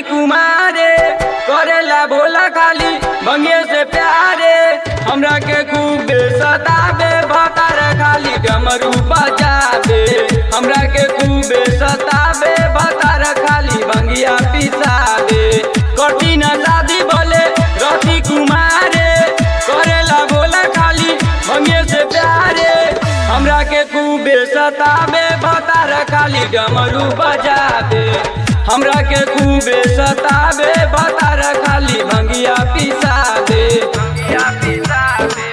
कुमारे करेला भोला खाली भंगे से प्यारे हमरा के खूब सताबे भतार खाली डमरू बजाबे हमरा के खूब सताबे भतार खाली भंगिया पिसाबे कठिन शादी बोले रति कुमारे करेला भोला खाली भंगे से प्यारे हमरा के खूब सताबे भतार खाली डमरू बजाबे हमरा के खूब सताबे भतार खाली भंगिया पिसाबे भंगिया पिसाबे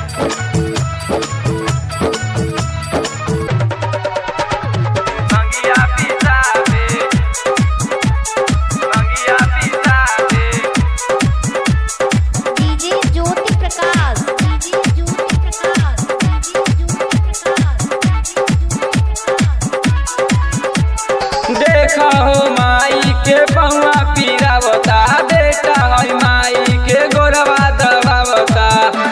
भंगिया पिसाबे भंगिया पिसाबे DJ Jyoti Prakash DJ Jyoti Prakash DJ Jyoti Prakash देखा हो माई के पहुआ पीरावता बेटा है माई के गोरवा दबावता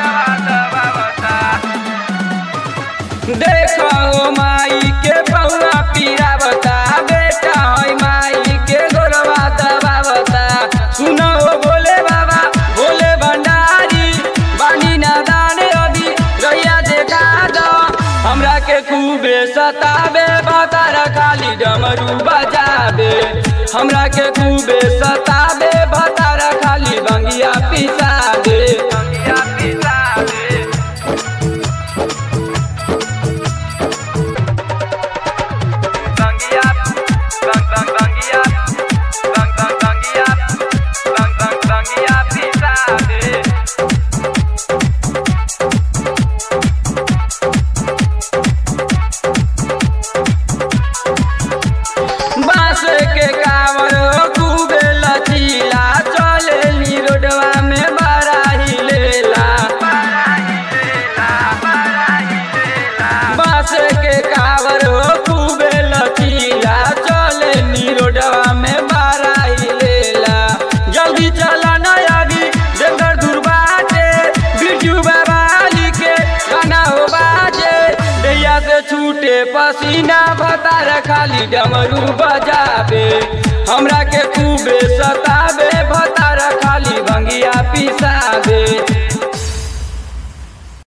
देखा हो माई के पहुआ पीरावता बेटा है माई के गोरवा दबावता सुनो हो बोले बाबा बोले भंडारी बानी नादान अभी गैया देखा दो हमरा के खूबे सताबे बतार खाली डमरू बजाबे हमरा के खूबे सताबे बतार खाली बंगिया पिसाबे बंगिया पिसाबे बंगिया बंग बंग बंगिया बंग बंग बंगिया बंग बंग बंगिया पिसाबे बांस के कावर खूबे लचीला चले नी रोडवा में बड़ा ही लेला बांस के कावर खूबे लचीला चले नी रोडवा में बड़ा ही लेला जल्दी चला न अभी जंगल दूर बाटे बिरजू बाबा के गाना हो बाजे दैया से छूटे पसीना भतार खाली डमरू बजाबे हमरा के खूबे सताबे भतार खाली भंगिया पिसाबे